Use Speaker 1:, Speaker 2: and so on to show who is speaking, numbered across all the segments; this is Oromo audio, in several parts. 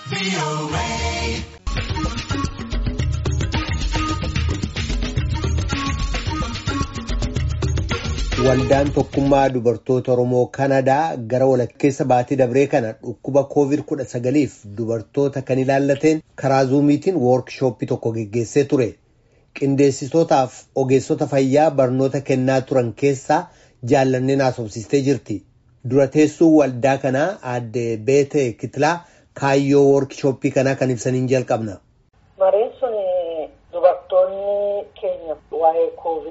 Speaker 1: Waldaan tokkummaa dubartoota Oromoo Kanadaa gara walakkeessa baatii dabree kana dhukkuba COVID-19f dubartoota kan ilaallateen karaa zuumiitiin woorkishooppii tokko geggeessee ture. Qindeessitootaaf ogeessota fayyaa barnoota kennaa turan keessaa jaallanneen haasofsiistee jirti. Dura teessuu waldaa kanaa aadde Beetee Kitilaa kaayyoo woorkishooppii kanaa kan ibsaniin jalqabna.
Speaker 2: Mareen sun dubartoonni keenya waa'ee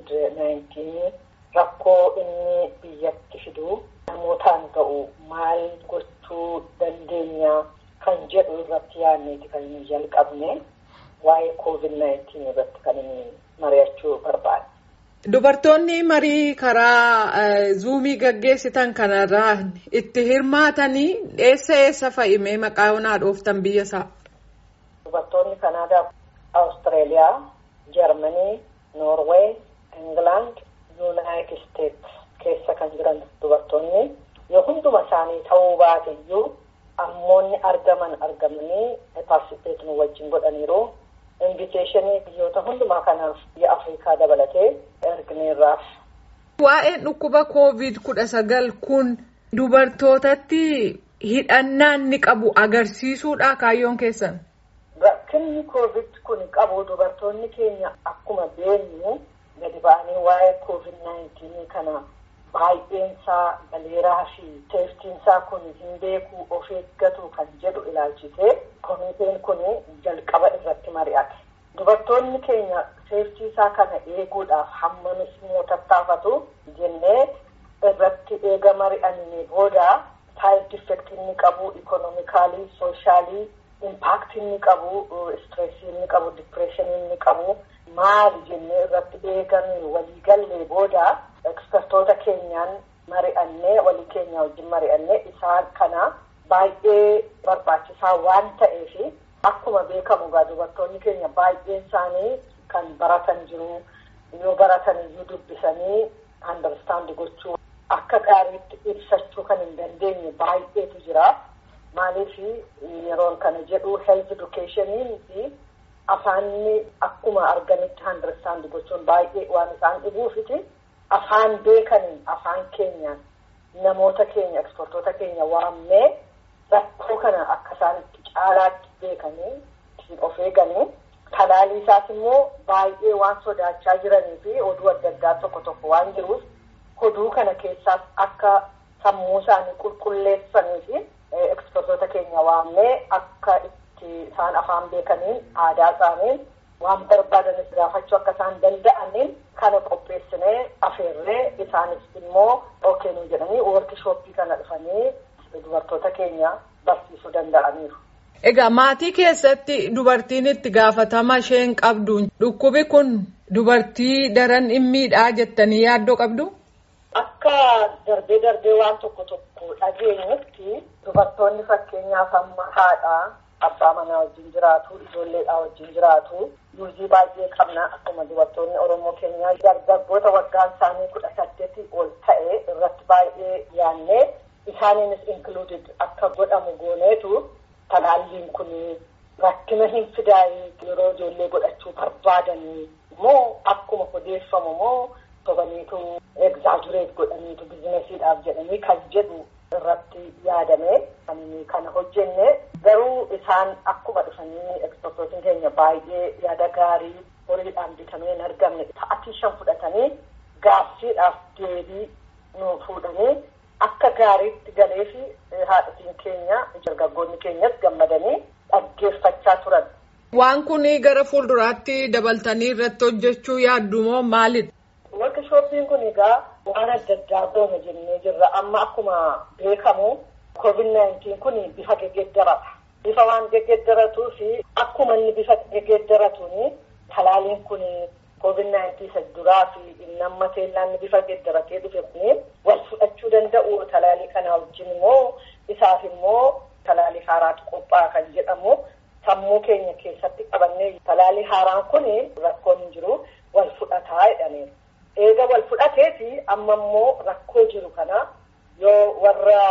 Speaker 2: COVID-19 rakkoo inni biyyatti fidu namootaan ga'u maal gochuu dandeenya kan jedhu irratti yaadneeti kan inni jalqabne waa'ee COVID-19 irratti kan inni mari'achuu barbaade.
Speaker 3: Dubartoonni marii karaa zuumii gaggeessitan kanarraa itti hirmaatanii eessa eessa fa'imee maqaa onaa dhooftan biyya isaa?
Speaker 2: Dubartoonni Kanaadaa, Awustiraaliyaa, Jarmanii, Noorweey, Ingilaand, Yuunaayitid Isteets keessa kan jiran dubartoonni yoo hunduma isaanii ta'uu baate iyyuu ammoonni argaman argamanii paartisipeet nu wajjin godhaniiru. Inviteeshinii biyyoota hundumaa kanaaf biyya Afrikaa dabalatee ergineerraaf.
Speaker 3: Waa'een dhukkuba koovid kudha sagal kun dubartootatti hidhannaan ni qabu agarsiisuudha kaayyoon keessan.
Speaker 2: Rakkinni koovid kun qabu dubartoonni keenya akkuma beenyu gadi ba'anii waa'ee COVID-19 kana baay'eensaa galeeraa fi teeftiinsaa kun hin beeku of eeggatu kan jedhu ilaalchitee komiteen kun jalqaba irratti mari'ate. Dubartoonni keenya teeftiisaa kana eeguudhaaf hammamis immoo tattaafatu jennee irratti eega mari'annee booda saayid effektii inni qabu ikonomikaalii, sooshaalii, impaaktii inni qabu, istireesii inni qabu, dipireeshinii inni qabu. maali jennee irratti eegamee waliigallee booda ekspertoota keenyaan mari'annee walii keenya wajjin mari'annee isaan kana baay'ee barbaachisaa waan ta'eef akkuma beekamu egaa dubartoonni keenya baay'een isaanii kan baratan jiru yoo baratan iyyuu dubbisanii andarstaandi gochuu akka gaariitti ibsachuu kan hin dandeenye baay'eetu jira maaliif yeroon kana jedhu health educationii fi afaanni akkuma arganitti andarstaandi gochuun baay'ee waan isaan dhibuufiti afaan beekaniin afaan keenyaan namoota keenya ekspertoota keenya waammee rakkoo kana akka isaan itti caalaatti beekanii ittiin of eeganii talaalii isaas immoo baay'ee waan sodaachaa jiranii fi oduu adda addaa tokko tokko waan jiruuf oduu kana keessaas akka sammuu isaanii qulqulleessanii fi ekspertoota keenya waammee akka isaan afaan beekaniin aadaa isaaniin waan barbaadanis gaafachuu akka isaan danda'aniin kana qopheessinee afeerree isaanis immoo ookeenuu jedhanii woorkishooppii kana dhufanii dubartoota keenya barsiisuu danda'aniiru.
Speaker 3: Egaa maatii keessatti dubartiin itti gaafatama isheen qabdu dhukkubi kun dubartii daran dhimmiidhaa jettanii yaaddoo qabdu?
Speaker 2: Akka darbee darbee waan tokko tokko dhageenyutti dubartoonni fakkeenyaaf amma haadhaa abbaa manaa wajjin jiraatu ijoolleedhaa wajjin jiraatu yuuzii baay'ee qabna akkuma dubartoonni oromoo keenyaa dargaggoota waggaan isaanii kudha saddeetii ol ta'e irratti baay'ee yaannee isaaniinis included akka godhamu gooneetu talaalliin kun rakkina hin fidaayii yeroo ijoollee godhachuu barbaadanii moo akkuma odeeffamu moo sobaniitu egzaajureet godhaniitu bizinesiidhaaf jedhanii kan jedhu irratti yaadame kan kana hojjenne garuu isaan akkuma dhufanii ekspertootiin keenya baay'ee yaada gaarii horiidhaan bitamee hin argamne sa'atii shan fudhatanii gaaffiidhaaf deebii nu fuudhanii akka gaariitti galee fi haadhatiin keenya dargaggoonni keenyas gammadanii dhaggeeffachaa turan.
Speaker 3: Waan kun gara fuulduraatti dabaltanii irratti hojjechuu yaaddu moo maalidha?
Speaker 2: Woorkishooppiin kun egaa waan adda addaa goona jennee jirra. Amma akkuma beekamu COVID-19 kun bifa geggeeddarata. Bifa waan geggeeddaratuu fi akkuma inni bifa geggeeddaratuun talaaliin kun COVID-19 isa duraa fi inni amma teellaan bifa geggeeddaratee dhufe kun wal fudhachuu danda'u talaalii kana wajjin immoo isaaf immoo talaalii haaraatu qophaa'a kan jedhamu sammuu keenya keessatti qabannee talaalii haaraan kun rakkoon hin jiru wal fudhataa jedhaniiru. eega wal fudhateeti amma immoo rakkoo jiru kana yoo warra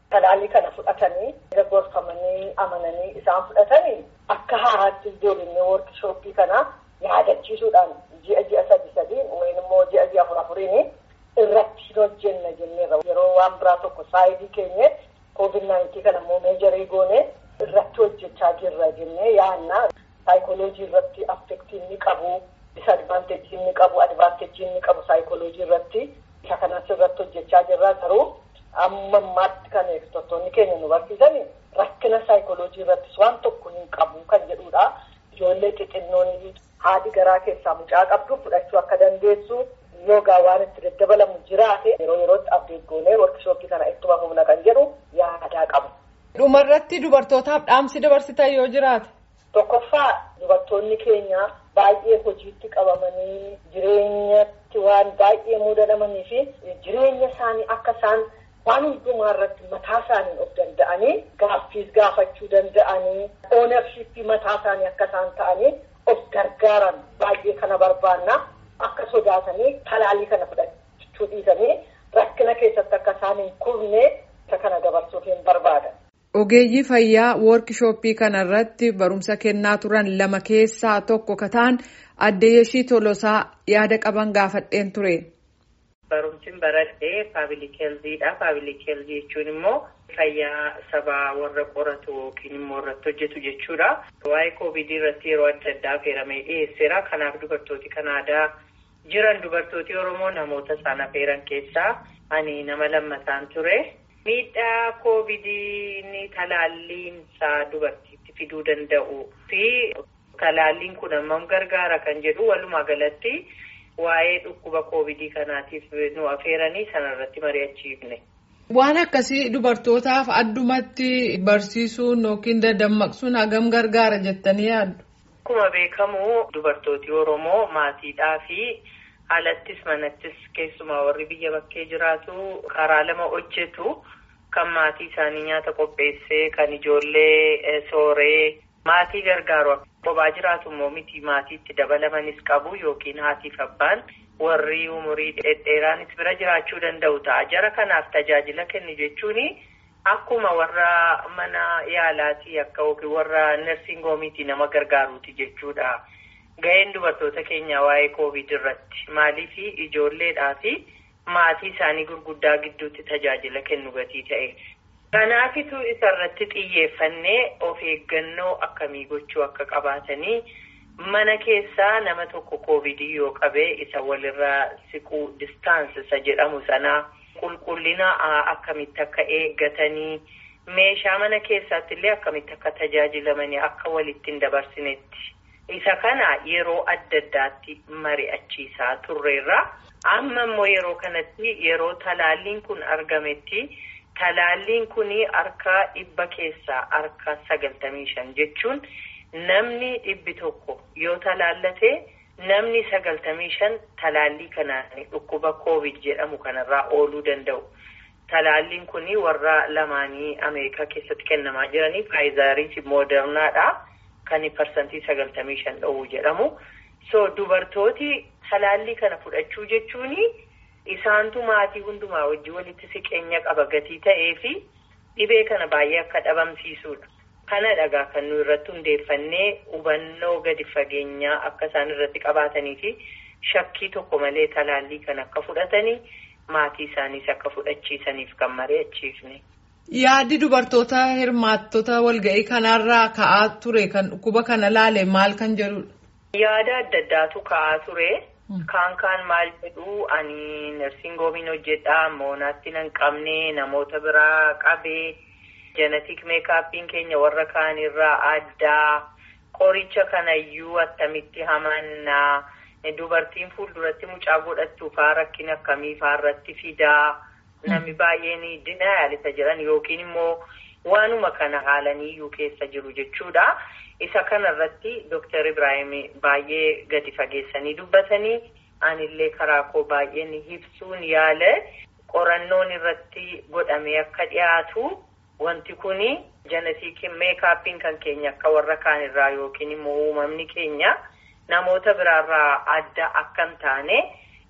Speaker 2: talaallii kana fudhatanii gorfamanii amananii isaan fudhatanii akka haaraatti ijoollee woorkishooppii kana yaadachiisuudhaan ji'a ji'a sadi sadiin yookiin immoo ji'a ji'a afur afuriin irratti hojjenna jenneerra yeroo waan biraa tokko saayidii keenyetti koovid naayintii kana immoo meejarii goone irratti hojjechaa jirra jennee yaanna saayikooloojii irratti affektii inni qabu disadvaanteejii inni qabu advaanteejii inni qabu saayikooloojii irratti isa kanas irratti hojjechaa jirra garuu amma ammaatti kan eegdottoonni keenya nu barsiisan rakkina saayikooloojii irrattis waan tokko hin qabu kan jedhudha. Ijoollee xixinnoon haadhi garaa keessaa mucaa qabdu fudhachuu akka dandeessu yoogaa waan itti daddabalamu jiraate yeroo yerootti abdeet goonee workshooppii kana ittuma humna kan jedhu yaadaa qabu.
Speaker 3: Dhumarratti dubartootaaf dhaamsi dabarsitan yoo jiraate.
Speaker 2: Tokkoffaa dubartoonni keenya baay'ee hojiitti qabamanii jireenyatti waan baay'ee mudatamanii fi jireenya isaanii akka isaan waan hundumaa irratti mataa isaanii of danda'anii gaaffiis gaafachuu danda'anii oonarshiippii mataa isaanii akka isaan ta'anii of gargaaran baay'ee kana barbaanna akka sodaatanii talaallii kana fudhachuu dhiisanii rakkina keessatti akka isaan hin kufne isa kana dabarsuuf hin barbaadan.
Speaker 3: Ogeeyyii fayyaa woorkishooppii kanarratti barumsa kennaa turan lama keessaa tokko kataan adde Yeshii Tolosaa yaada qaban gaafadheen ture.
Speaker 4: Barumsiin baradhee paabilik heelziidha. Paabilik heelzii jechuun immoo fayyaa sabaa warra qoratu yookiin immoo irratti hojjetu jechuudha. Waa'ee koovidii irratti yeroo adda addaa affeeramee dhiyeesseera. Kanaaf dubartooti kan aadaa jiran dubartooti Oromoo namoota isaan affeeran keessaa ani nama lammataan ture. Miidhaa koovidii talaalliinsaa dubartiitti fiduu danda'u fi talaalliin kun hammam gargaara kan jedhu walumaa galatti waa'ee dhukkuba koovidii kanaatiif nu affeeranii sanarratti mari'achiifne.
Speaker 3: Waan akkasii dubartootaaf addumatti barsiisuun yookiin dadammaqsuun hagam gargaara jettanii yaaddu?
Speaker 4: Akkuma beekamu dubartooti Oromoo maatiidhaa fi alattis manattis keessumaa warri biyya bakkee jiraatu karaa lama hojjetu. Kan maatii isaanii nyaata qopheessee kan ijoollee sooree maatii gargaaru kophaa jiraatu immoo miti maatiitti dabalamanis qabu yookiin haatiif abbaan warri umurii dhedheeraanis bira jiraachuu danda'u ta'a. Jara kanaaf tajaajila kennu jechuun akkuma warra mana yaalaatii akka yookiin warra nersiing hoomiitii nama gargaaruuti jechuudha. Ga'een dubartoota keenyaa waa'ee koovid irratti maaliif ijoolleedhaa fi maatii isaanii gurguddaa gidduutti tajaajila kennu gatii ta'e. Kanaafitu isarratti xiyyeeffannee of eeggannoo akkamii gochuu akka qabaatanii mana keessaa nama tokko koovidii yoo qabee isa walirraa siquu distaansi isa jedhamu sanaa qulqullina akkamitti akka eeggatanii meeshaa mana keessaatti illee akkamitti akka tajaajilamanii akka walitti hin dabarsinetti. Isa kana yeroo adda addaatti mari'achiisaa turreerra. Amma immoo yeroo kanatti yeroo talaalliin kun argametti talaalliin kun harka dhibba keessaa harka sagaltamii shan jechuun namni dhibbi tokko yoo talaallate namni sagaltamii shan talaallii kanaan dhukkuba koovid jedhamu kanarraa ooluu danda'u. Talaalliin kun warra lamaanii Ameerikaa keessatti kennamaa jiranii faayizarii fi moodernaadha. Kan parsantii sagaltamii shan dhowwu jedhamu. So dubartooti talaallii kana fudhachuu jechuun isaantu maatii hundumaa wajjin walitti siqeenya qaba gatii ta'ee fi dhibee kana baay'ee akka dhabamsiisudha. Kana dhagaa kan nu irratti hundeeffannee hubannoo gadi fageenyaa akka isaan irratti qabaatanii fi shakkii tokko malee talaallii kana akka fudhatanii maatii isaaniis akka fudhachiisaniif kan mari'achiifne.
Speaker 3: Yaaddi dubartoota hirmaattota walga'ii kanarraa ka'aa ture kan dhukkuba kana laale maal kan jedhudha?
Speaker 4: Yaada adda addaatu ka'aa ture. Kaan kaan maal jedhu ani nersiing hoomiin hojjedhaa moonaatti nan qabne namoota biraa qabee jenetik meekaappiin keenya warra kaanirraa addaa qoricha kanayyuu attamitti hamannaa dubartiin fuulduratti mucaa godhattu faa rakkina akkamii faarratti fidaa. Namni baay'een dinayaalisa jedhan yookiin immoo waanuma kana haalaniyyuu keessa jiru jechuudha. Isa kanarratti Dooktar Ibrahim baay'ee gadi fageessanii dubbatanii anillee karaa koo baay'een ibsuun yaala qorannoon irratti godhamee akka dhiyaatu wanti kun jenetik meekaappiin kan keenya akka warra kaanirraa yookiin immoo uumamni keenya namoota biraarraa adda akka hin taane.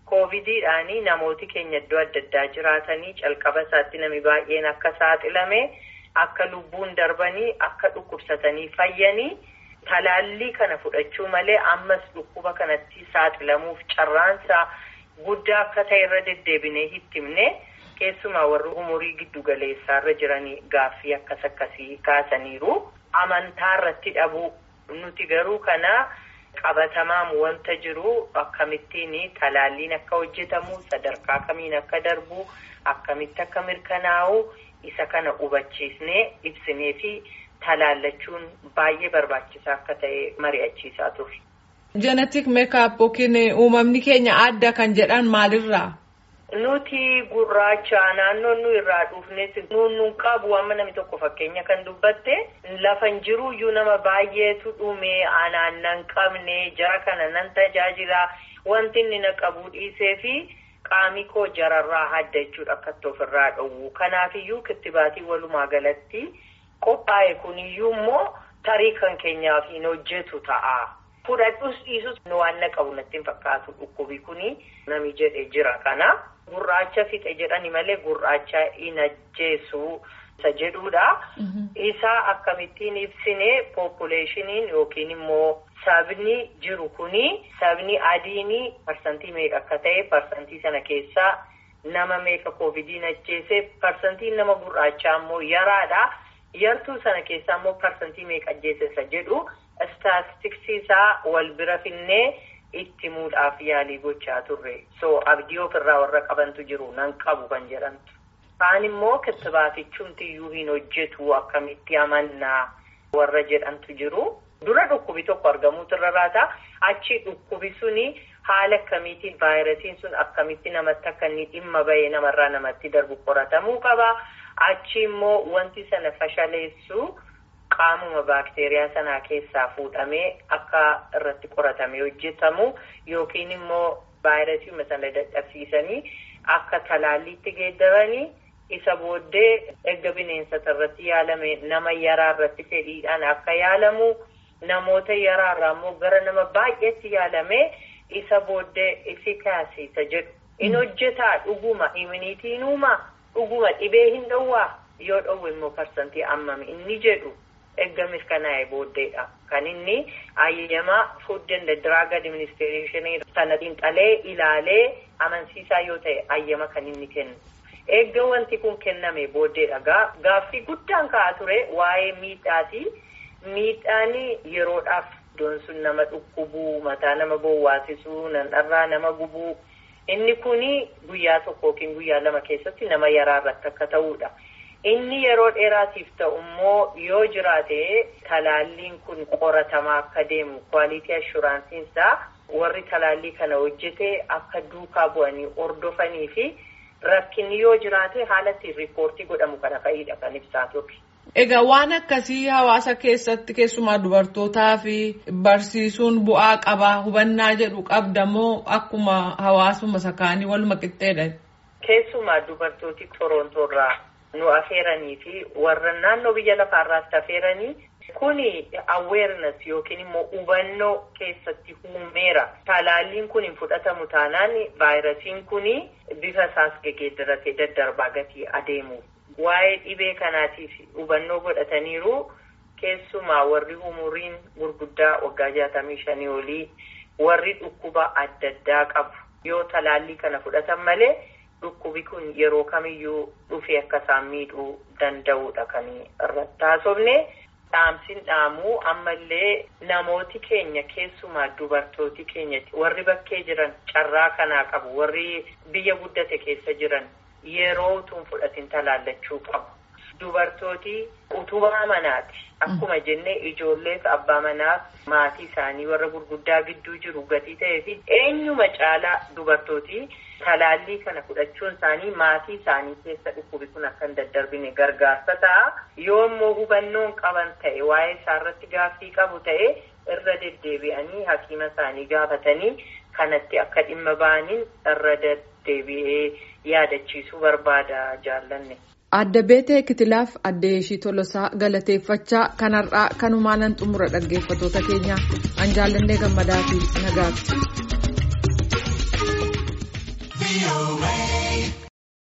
Speaker 4: Koovidiidhaanii namooti keenya iddoo adda addaa jiraatanii calqaba isaatti namni baay'een akka saaxilame akka lubbuun darbanii akka dhukkubsatanii fayyanii talaallii kana fudhachuu malee ammas dhukkuba kanatti saaxilamuuf carraansaa guddaa akka ta'e irra deddeebinee hittimne keessumaa warri umurii giddu galeessaarra jiranii gaaffii akkas akkasii kaasaniiru amantaa irratti dhabuu nuti garuu kana. qabatamaan wanta jiru akkamittiin talaalliin akka hojjetamu sadarkaa kamiin akka darbu akkamitti akka mirkanaa'u isa kana hubachiisnee ibsinee fi talaallachuun baay'ee barbaachisaa akka ta'e mari'achiisaa ture.
Speaker 3: Jenetik meekaap yookiin uumamni keenya adda kan jedhan maalirraa?
Speaker 4: Nuti gurraacha naannoon nu irraa dhufnes nuun qabu amma namni tokko fakkeenya kan dubbatte lafa hin jiru iyyuu nama baay'eetu dhume anaan nan qabne jara kana nan tajaajila wanti inni na qabu dhiisee fi qaami koo jararraa hadda jechuudha akkatti ofirraa dhowwu kanaafiyyuu kittibaatii walumaa galatti qophaa'e kuniyyuu immoo tarii kan keenyaaf hin hojjetu ta'a. Fudhadhus dhiisus nu waan na qabu natti hin fakkaatu dhukkubi kuni nami jedhe jira kana. Gurraacha fixe jedhani malee gurraacha hin ajjeesu isa jedhudha. Isaa akkamittiin ibsine poppuleeshiniin yookiin immoo sabni jiru kuni sabni adiini parsantii meeqa akka ta'e parsantii sana keessaa nama meeqa koovidiin ajjeese parsantiin nama gurraachaa immoo yaraadha. Yartuu sana keessaa immoo parsantii meeqa ajjeese isa jedhu istaatistiksii isaa wal bira finnee. itti muudhaaf yaalii gochaa turre so abdii ofirraa warra qabantu jiru nan qabu kan jedhamtu kaan immoo kittibaatichumtiyyuu hin hojjetu akkamitti amannaa warra jedhamtu jiru dura dhukkubi tokko argamuutu irra raata achi dhukkubi suni haala akkamiitiin vaayirasiin sun akkamitti namatti akka inni dhimma bahee namarraa namatti darbu qoratamuu qaba achi immoo wanti sana fashaleessu. qaamuma baakteeriyaa sanaa keessaa fuudhamee akka irratti qoratamee hojjetamu yookiin immoo vaayirasii sana dadhabsiisanii akka talaalliitti geeddaranii isa booddee erga bineensota irratti yaalame nama yaraa irratti fedhiidhaan akka yaalamu namoota yaraarraa immoo gara nama baay'eetti yaalame isa booddee ifikaasii isa jedhu in hojjetaa dhuguma iminiitiin uumaa dhuguma dhibee hin dhowwaa yoo dhowwe immoo parsantii ammami inni jedhu. Erga mirkanaa'e booddeedha. Kan inni ayyamaa Food and Drug Administration sana xiinxalee ilaalee amansiisaa yoo ta'e ayyama kan inni kennu. Erga wanti kun kenname booddeedha. Gaaffii guddaan ka'aa ture waa'ee miidhaati. Miidhaan yeroodhaaf iddoon sun nama dhukkubuu, mataa nama bowwaasisuu, nanarraa nama gubuu. Inni kuni guyyaa tokko yookiin guyyaa lama keessatti nama yaraa irratti akka ta'uudha. Inni yeroo dheeraatiif ta'u immoo yoo jiraate talaalliin kun qoratamaa akka deemu kwaalitii ashuraansiin isaa warri talaallii kana hojjete akka duukaa bu'anii hordofanii fi rakkinni yoo jiraate haala ittiin riippoortii godhamu kana fa'idha kan ibsaa turre.
Speaker 3: Egaa waan akkasii hawaasa keessatti keessumaa dubartootaa fi barsiisuun bu'aa qabaa hubannaa jedhu qabda moo akkuma hawaasuma sakaanii waluma qixxeedha?
Speaker 4: Keessumaa dubartooti Torontoorraa. nu afeeranii fi warra naannoo biyya lafaarraas afeeranii kuni awareness yookiin immoo hubannoo keessatti uumeera. Talaalliin kun hin fudhatamu taanaan vaayirasiin kuni bifa isaas geeddaratee daddarbaa gatii adeemu. Waa'ee dhibee kanaatiif hubannoo godhataniiru keessumaa warri umuriin gurguddaa waggaa jaatamii shanii olii warri dhukkuba adda addaa qabu yoo talaallii kana fudhatan malee. Dhukkubi kun yeroo kamiyyuu dhufee akka isaan miidhuu danda'udha kan irratti haasofne. Dhaamsiin dhaamuu ammallee namooti keenya keessumaa dubartooti keenya warri bakkee jiran carraa kanaa qabu warri biyya guddate keessa jiran yeroo utuun fudhatin talaallachuu qabu. Dubartooti utubaa manaati. Akkuma jenne ijoolleef abbaa manaaf maatii isaanii warra gurguddaa gidduu jiru gatii ta'ee fi eenyuma caalaa dubartooti talaallii kana fudhachuun isaanii maatii isaanii keessa dhukkubi kun akka hin daddarbine gargaarsa ta'a. Yoo immoo hubannoon qaban ta'e waa'ee isaarratti gaaffii qabu ta'e irra deddeebi'anii hakiima isaanii gaafatanii kanatti akka dhimma ba'aniin irra deddeebi'ee yaadachiisuu barbaada jaallanne.
Speaker 3: Adda beetee kitilaaf adda ishii tolosaa galateeffachaa kanarraa kanumaan xumura dhaggeeffatoota keenya an jaallannee gammadaa fi nagaatti.